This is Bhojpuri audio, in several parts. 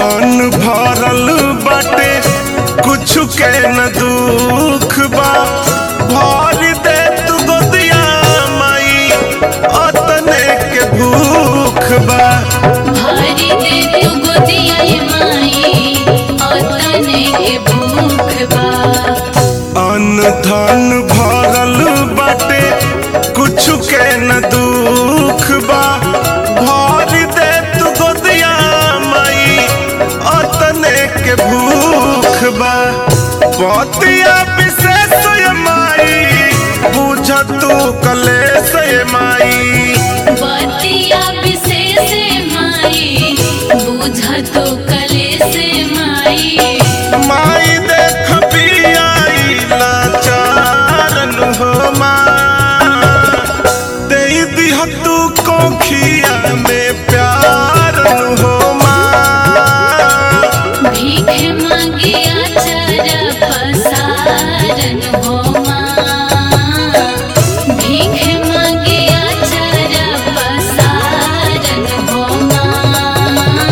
धन भरल बाटे कुछ के न दुख बा भर दे तू गोदिया माई अतने के भूख बा भारी दे तू गोदिया ये माई अतने के भूख बा अन्न धन भरल बाटे कुछ के न दुख बा भर दे तू गोदिया माई अतने के भूख बा पतिया विशेष ये माई बुझ तू कलेश ये माई बतिया विशेष माई बुझ तो कले से माई माई देख पियाई लाचारन हो माँ दे दिह तू कोखिया में प्यारन हो माँ भीख मांगिया चर पसारन हो माँ भीख मांगिया चर पसारन हो माँ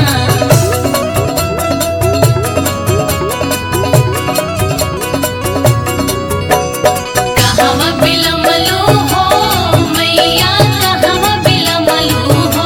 कहवा बिलमलू हो मैया कहवा बिलमलू हो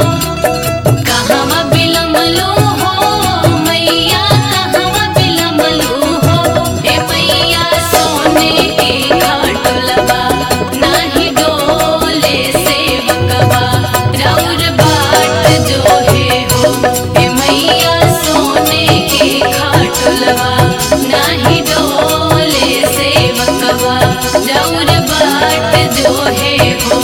कहवा बिलमलू हो मैया कहवा बिलमलू हो ए मैया सोने के घाटलवा नाही डोले से बकवा रौर बाट जो है हो ए मैया सोने के घाटलवा नाही डोले से बकवा रौर बाट जो है हो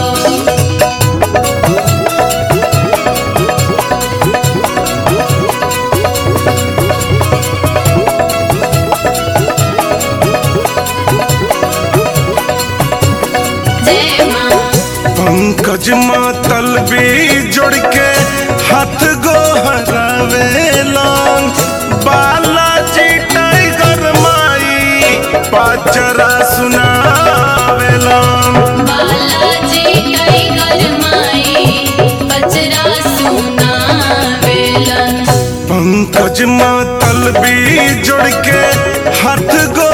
जय माँ पंकज मातल भी जुड़ के हाथ गोहरावेला बालाजी टाइगर माई पाचरा सुनावेला बालाजी टाइगर माई बजरा सुना वेलन पंकज मातल भी जुड़ के हाथ गो